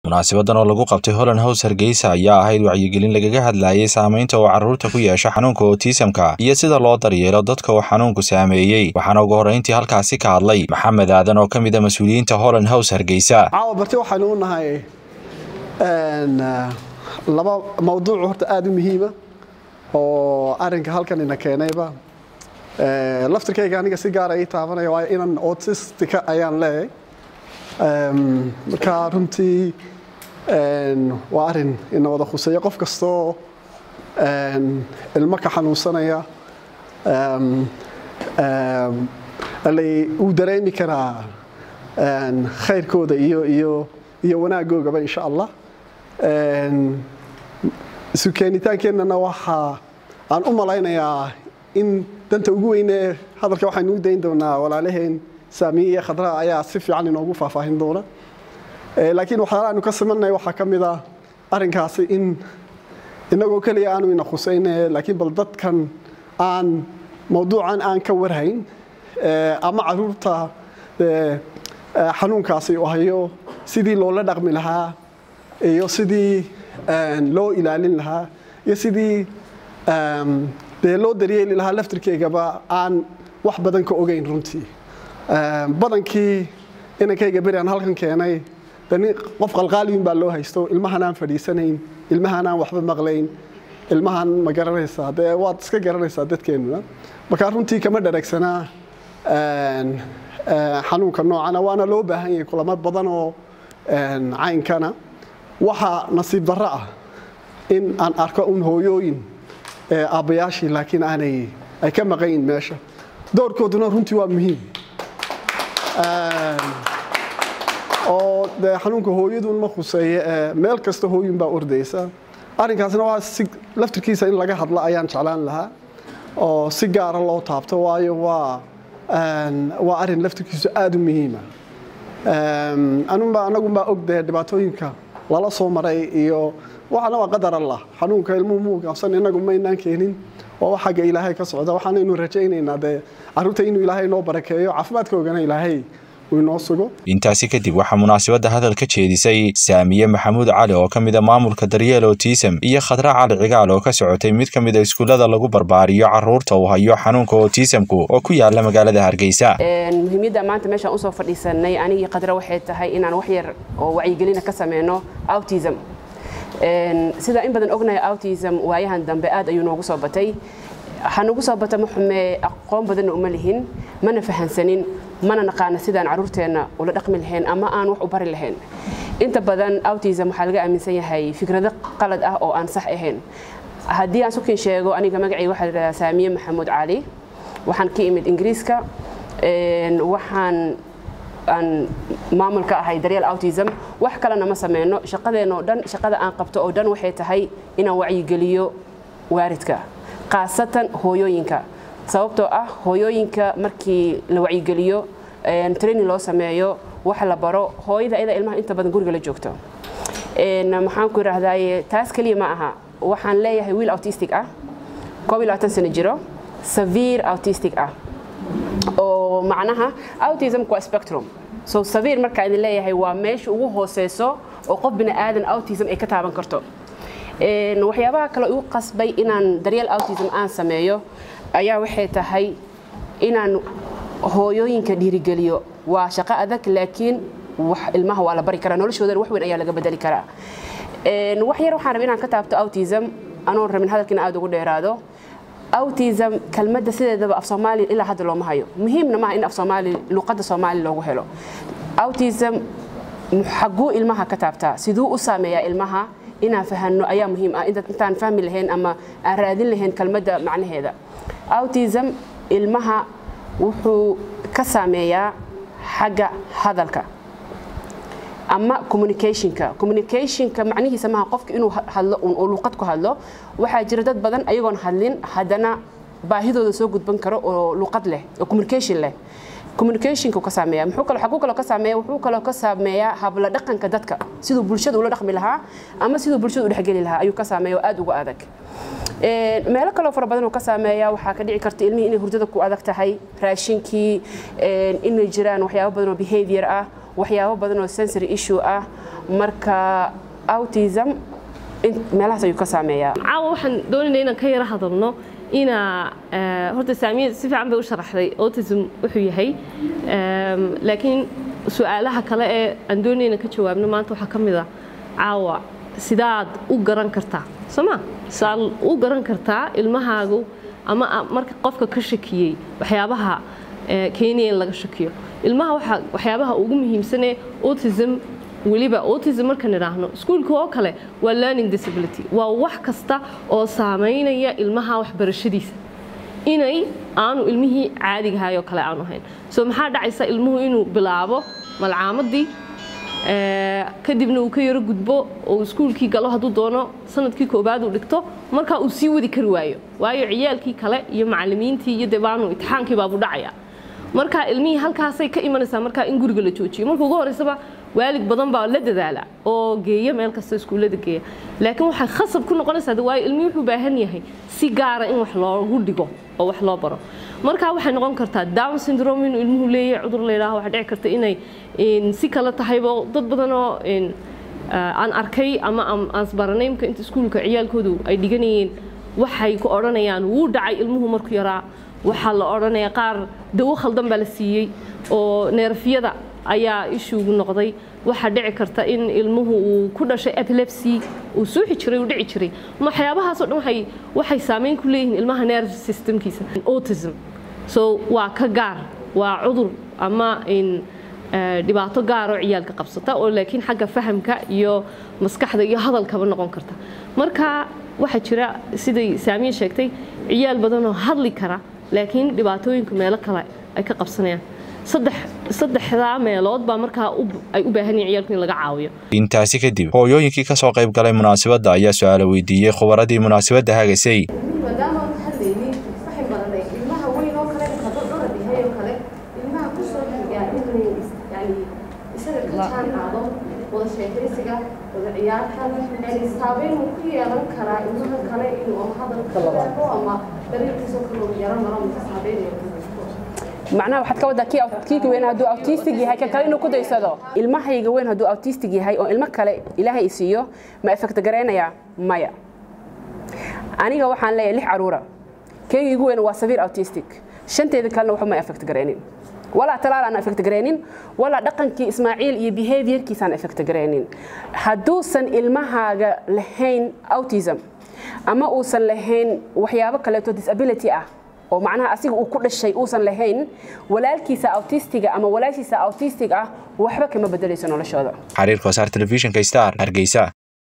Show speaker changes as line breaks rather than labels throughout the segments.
munaasabadan oo lagu qabtay holland house hargeysa ayaa ahayd wacyigelin lagaga hadlayay saamaynta uu carruurta ku yeesha xanuunka otisamka iyo sida loo daryeelo dadka uu xanuunku saameeyey waxaana ugu horreyntii halkaasi ka hadlay maxamed aadan oo ka mid a mas-uuliyiinta holland house hargeysa
caawa barti waxaanu u nahay laba mawduuc horta aada u muhiima oo arinka halkan ina keenayba laftirkayga aniga si gaara ii taabanaya waayo inan autistika ayaan leeyahay marka runtii waa arin ina wada khuseeya qof kastoo ilmo ka xanuunsanaya wuu dareemi karaa khayrkooda iyo iyo iyo wanaagoogaba insha allah isu keenitaankeenana waxaa aan u malaynayaa in danta ugu weyne hadalka waxaynu u dayn doonaa walaalaheen saamiye iyo khadraa ayaa si fiican inoogu faahfaahin doona laakiin waxyaala aynu ka simanay waxaa ka mid a arrinkaasi in inagoo keliya aanu ina khusayne laakiin bal dadkan aan mawduucan aan ka warhayn ama caruurta xanuunkaasi u hayo sidii loola dhaqmi lahaa iyo sidii loo ilaalin lahaa iyo sidii dee loo daryeeli lahaa laftirkeygaba aan wax badan ka ogeyn runtii badankii inankayga beri aan halkan keenay dani qof qalqaaliyun baa loo haysto ilmahan aan fadhiisanayn ilmahan aan waxba maqlayn ilmahan ma garanaysaa dee waad iska garanaysaa dadkeennuna markaa runtii kama dharagsanaa xanuunka noocana waana loo baahan yahay kulamo badan oo caynkana waxaa nasiib darro ah in aan arko un hooyooyin aabbayaashii laakiin aanay ay ka maqayn meesha doorkooduna runtii waa muhiim oo dee xanuunka hooyadun ma khuseeye meel kasta hooyun baa ordaysa arrinkaasna waa si laftirkiisa in laga hadlo ayaan jeclaan lahaa oo si gaara loo taabto waayo waa waa arrin laftirkiisu aada u muhiima anunba anagunbaa og dee dhibaatooyinka lala soo maray iyo waxaana waa qadar allah xanuunka ilmuhu muu gaabsan inagu maynaan keenin waa wax xagga ilaahay ka socda waxaanaynu rajaynaynaa dee carruurta inuu ilaahay noo barakeeyo caafimaadkoogana ilaahay uu inoo sugo
intaasi kadib waxaa munaasabadda hadal ka jeedisay saamiye maxamuud cali oo ka mid a maamulka daryeel otism iyo khadra cali cigaal oo ka socotay mid ka mid a iskuullada lagu barbaariyo carruurta uu hayo xanuunka otisamku oo ku yaala magaalada hargeysa
muhiimyadda maanta meeshaan usoo fadhiisanay anigii khadra waxay tahay inaan wax yar oo wacyigelina ka sameyno autism sida in badan ognahay autism waayahan dambe aad ayuu noogu soo batay waxaanugu soo bata ma xumee aqoon badanna uma lihin mana fahansanin mana naqaana sidaan carruurteenna ula dhaqmi lahayn ama aan wax u bari lahayn inta badan autism waxaa laga aaminsan yahay fikrado qalad ah oo aan sax ahayn haddii aan sukin sheego aniga magacayga waxaa ladhahdaa saamiye maxamuud cali waxaan ka imid ingiriiska waxaan aan maamulka ahay daryeel autism wax kalena ma sameyno shaqadeenoo dhan shaqada aan qabto oo dhan waxay tahay inaan wacyigeliyo waaridka khaasatan hooyooyinka sababtoo ah hooyooyinka markii la wacyigeliyo training loo sameeyo wax la baro hooyada iyada ilmaha inta badan guriga la joogto maxaan ku idhaahdaye taas keliya ma aha waxaan leeyahay wiil autistic ah koob iyo labaatan sano jiro severe autistic ah oo macnaha autismku waa spectrum so severe markaa idin leeyahay waa meesha ugu hooseyso oo qof bini aadan autism ay ka taaban karto waxyaabaha kale igu qasbay inaan daryeel autism aan sameeyo ayaa waxay tahay inaan hooyooyinka dhiirigeliyo waa shaqo adag laakiin ilmaha waa la bari karaa noloshoodan wax weyn ayaa laga bedeli karaa wax yar waxaan rabay inaan ka taabto autism anoon rabin hadalkiina aada ugu dheeraado autism kelmadda sideedaba af soomaali ilaa hadda looma hayo muhiimna maaha in af soomaali luqadda soomaali loogu helo autism xaguu ilmaha ka taabtaa siduu u saameeyaa ilmaha inaan fahanno ayaa muhiim ah intaan fahmi lahayn ama aan raadin lahayn kelmadda macnaheeda autism ilmaha wuxuu ka saameeyaa xagga hadalka ama communicationka communicationka macnihiisa maaha qofka inuu hadlo uu luqad ku hadlo waxaa jira dad badan ayagoon hadlin haddana baahidooda soo gudban karo oo luqad leh oo communication leh communicationka ka saameeya muxuu kaloo xaguu kaloo ka saameeya wuxuu kaloo ka saameeyaa habla dhaqanka dadka siduu bulshada ula dhaqmi lahaa ama siduu bulshada u dhexgeli lahaa ayuu ka saameeya oo aad uga adag meelo kaloo fara badan uu ka saameeya waxaa ka dhici karta ilmihii inay hurdada ku adag tahay raashinkii inay jiraan waxyaabo badan oo behavior ah waxyaabo badan oo sensory issue ah marka autism meelahaas ayuu ka saameeyaa
caawa waxaan doonaynaa inaan ka yara hadalno inaa horta saamiya si fiican bay u sharaxday autism wuxuu yahay laakiin su-aalaha kale ee aan doonayna inaan ka jawaabno maanta waxaa ka mid ah caawa sidaad u garan kartaa sooma sidaad u garan kartaa ilmahaagu ama marka qofka ka shakiyey waxyaabaha keenaya in laga shakiyo ilmaha waxyaabaha ugu muhiimsanee autism weliba autism markaan idhaahno iskuulka oo kale waa learning disability waa wax kasta oo saamaynaya ilmaha waxbarashadiisa inay aanu ilmihii caadigahay oo kale aanu ahayn so maxaa dhacaysa ilmuhu inuu bilaabo malcaamadii kadibna uu ka yaro gudbo oo iskuulkii galo hadduu doono sanadkii koobaad uu dhigto markaa uu sii wadi kari waayo waayo ciyaalkii kale iyo macalimiintii iyo debaanu imtixaankii baabuu dhacaya marka ilmihii halkaasay ka imanaysaa markaa in guriga la joojiyo marka ugu horeysaba waalid badan baa la dadaala oo geeya meel kasta iskuullada geeya laakiin waxay khasab ku noqonaysaa waayo ilmihii wuxuu baahan yahay si gaara in wax loogu dhigo oo wax loo baro marka waxay noqon kartaa down syndrome inuu ilmuhu leeyahay cudur la yidhaaho waxaa dhici karta inay si kale tahaybo dad badan oo aan arkay ama aan isbaranay imka inta iskuulka ciyaalkoodu ay dhiganayeen waxay ku odhanayaan wuu dhacay ilmuhu markuu yaraa waxaa la odhanaya qaar dawo khaldan baa la siiyey oo neerfyada ayaa ishuugu noqday waxaa dhici karta in ilmuhu uu ku dhashay epilepsy uu suuxi jiray uu dhici jiray waxyaabahaasoo dhan waxay waxay saameyn ku leeyihiin ilmaha nerve systemkiisa autism so waa ka gaar waa cudur ama in dhibaato gaar oo ciyaalka qabsata oo laakiin xagga fahamka iyo maskaxda iyo hadalkaba noqon karta marka waxaa jira siday saamiye sheegtay ciyaal badan oo hadli kara laakiin dhibaatooyinka meelo kale ay ka qabsanayaan saddexdaa meelood baa markaa ay u baahan yihin ciyaalku in laga caawiyo
intaasi kadib hooyooyinkii ka soo qayb galay munaasabadda ayaa su-aalo weydiiyey khubaradii munaasabadda hagaysay
maadaama aan hadlaynin waxay baranay ilmaha weyn oo kale hadduu dhorad yahay oo kale ilmaha ku soo xigaa inuu yani isaga ka jaan qaado wada sheekaysiga wada ciyaarta yani saabeyn uu ku yeelan karaa ilmaha kale inuu hadalka ama dariiqiisoo kale uu yaro maro mase saabeynayo
macnaha waxaad ka waddaa kii weyn hadduu autistic yahay kan kale inuu ku daysado ilmahayga weyn hadduu autistic yahay oo ilmo kale ilaahay isiiyo ma effect gareynayaa maya aniga waxaan leeyahay lix caruura keyga igu weyn waa saviir autistic shanteeda kalena waxba ma effect gareynin walaa talaal aan effect gareynin walaa dhaqankii ismaaciil iyo behaviorkiisaan effect gareynin hadduusan ilmahaaga lahayn autism ama uusan lahayn waxyaabo kaleeto disability ah oo macnaha asiga uu ku dhashay uusan lahayn walaalkiisa autistiga ama walaashiisa autistic ah waxba kama bedelayso noloshooda
xariirka wasaar telefishinka star hargeysa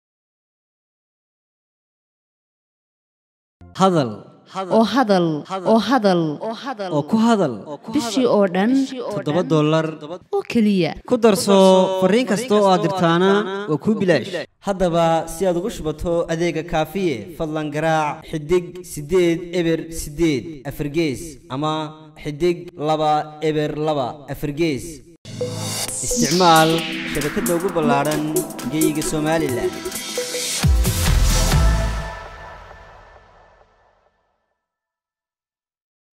hadal
oo hadal oo hadal
oo ku hadal
bishii oo dhan
toddoba dollar
oo keliya
ku darso fariin kasta oo aad dirtaana waa kuu bilaash haddaba si aad ugu shubato adeega kaafiye fadlan garaac xidig siddeed eber siddeed afargees ama xidig laba eber laba afargees isticmaal shabakadda ugu ballaadhan geyga somalilan